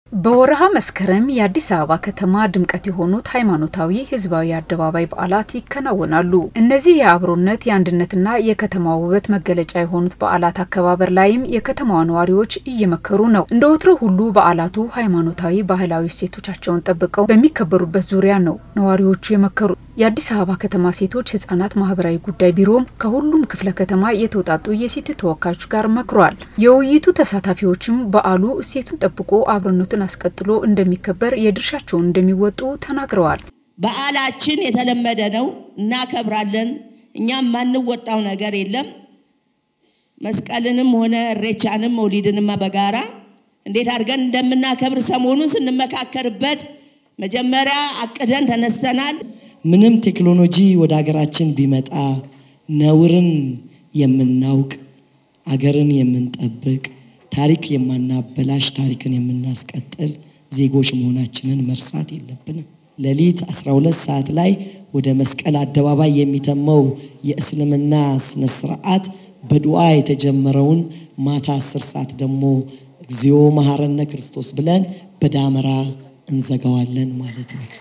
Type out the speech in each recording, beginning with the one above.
በወረሃ መስከረም የአዲስ አበባ ከተማ ድምቀት የሆኑት ሃይማኖታዊ ህዝባዊ አደባባይ በዓላት ይከናወናሉ። እነዚህ የአብሮነት የአንድነትና የከተማ ውበት መገለጫ የሆኑት በዓላት አከባበር ላይም የከተማዋ ነዋሪዎች እየመከሩ ነው። እንደ ወትሮ ሁሉ በዓላቱ ሃይማኖታዊ፣ ባህላዊ እሴቶቻቸውን ጠብቀው በሚከበሩበት ዙሪያ ነው ነዋሪዎቹ የመከሩት። የአዲስ አበባ ከተማ ሴቶች ህጻናት ማህበራዊ ጉዳይ ቢሮም ከሁሉም ክፍለ ከተማ የተውጣጡ የሴቶች ተወካዮች ጋር መክሯል። የውይይቱ ተሳታፊዎችም በዓሉ እሴቱን ጠብቆ አብሮነቱን አስቀጥሎ እንደሚከበር የድርሻቸውን እንደሚወጡ ተናግረዋል። በዓላችን የተለመደ ነው፣ እናከብራለን። እኛም ማንወጣው ነገር የለም። መስቀልንም ሆነ እሬቻንም መውሊድንም በጋራ እንዴት አድርገን እንደምናከብር ሰሞኑን ስንመካከርበት መጀመሪያ አቅደን ተነስተናል። ምንም ቴክኖሎጂ ወደ ሀገራችን ቢመጣ ነውርን የምናውቅ አገርን የምንጠብቅ ታሪክ የማናበላሽ ታሪክን የምናስቀጥል ዜጎች መሆናችንን መርሳት የለብንም። ሌሊት 12 ሰዓት ላይ ወደ መስቀል አደባባይ የሚተመው የእስልምና ስነ ስርዓት በዱዓ የተጀመረውን ማታ 10 ሰዓት ደግሞ እግዚኦ መሐረነ ክርስቶስ ብለን በዳመራ እንዘጋዋለን ማለት ነው።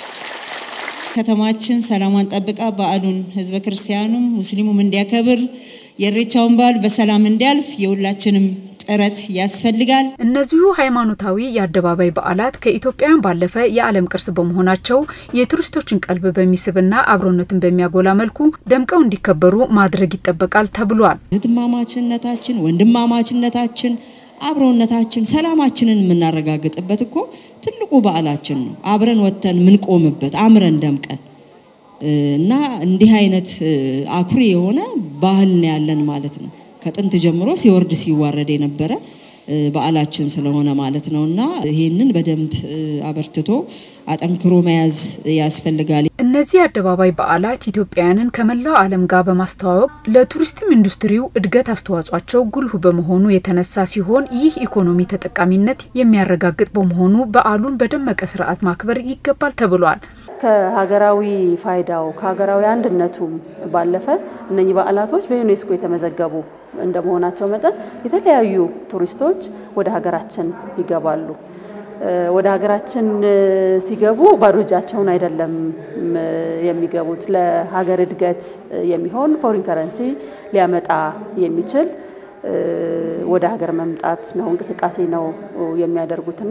ከተማችን ሰላሟን ጠብቃ በዓሉን ህዝበ ክርስቲያኑም ሙስሊሙም እንዲያከብር የኢሬቻውን በዓል በሰላም እንዲያልፍ የሁላችንም ጥረት ያስፈልጋል። እነዚሁ ሃይማኖታዊ የአደባባይ በዓላት ከኢትዮጵያውያን ባለፈ የዓለም ቅርስ በመሆናቸው የቱሪስቶችን ቀልብ በሚስብና አብሮነትን በሚያጎላ መልኩ ደምቀው እንዲከበሩ ማድረግ ይጠበቃል ተብሏል። እህትማማችነታችን፣ ወንድማማችነታችን፣ አብሮነታችን፣ ሰላማችንን የምናረጋግጥበት እኮ ትልቁ በዓላችን ነው። አብረን ወጥተን ምንቆምበት አምረን ደምቀን እና እንዲህ አይነት አኩሪ የሆነ ባህል ነው ያለን ማለት ነው። ከጥንት ጀምሮ ሲወርድ ሲዋረድ የነበረ በዓላችን ስለሆነ ማለት ነው እና ይህንን በደንብ አበርትቶ አጠንክሮ መያዝ ያስፈልጋል። እነዚህ አደባባይ በዓላት ኢትዮጵያውያንን ከመላው ዓለም ጋር በማስተዋወቅ ለቱሪስትም ኢንዱስትሪው እድገት አስተዋጽኦቸው ጉልህ በመሆኑ የተነሳ ሲሆን ይህ ኢኮኖሚ ተጠቃሚነት የሚያረጋግጥ በመሆኑ በዓሉን በደመቀ ስርዓት ማክበር ይገባል ተብሏል። ከሀገራዊ ፋይዳው ከሀገራዊ አንድነቱም ባለፈ እነኚህ በዓላቶች በዩኔስኮ የተመዘገቡ እንደመሆናቸው መጠን የተለያዩ ቱሪስቶች ወደ ሀገራችን ይገባሉ። ወደ ሀገራችን ሲገቡ ባዶ እጃቸውን አይደለም የሚገቡት። ለሀገር እድገት የሚሆን ፎሪን ከረንሲ ሊያመጣ የሚችል ወደ ሀገር መምጣት ነው እንቅስቃሴ ነው የሚያደርጉትና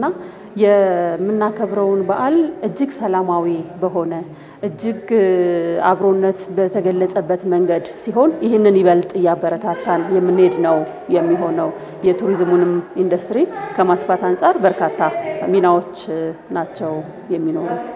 የምናከብረውን በዓል እጅግ ሰላማዊ በሆነ እጅግ አብሮነት በተገለጸበት መንገድ ሲሆን ይህንን ይበልጥ እያበረታታን የምንሄድ ነው የሚሆነው። የቱሪዝሙንም ኢንዱስትሪ ከማስፋት አንጻር በርካታ ሚናዎች ናቸው የሚኖሩ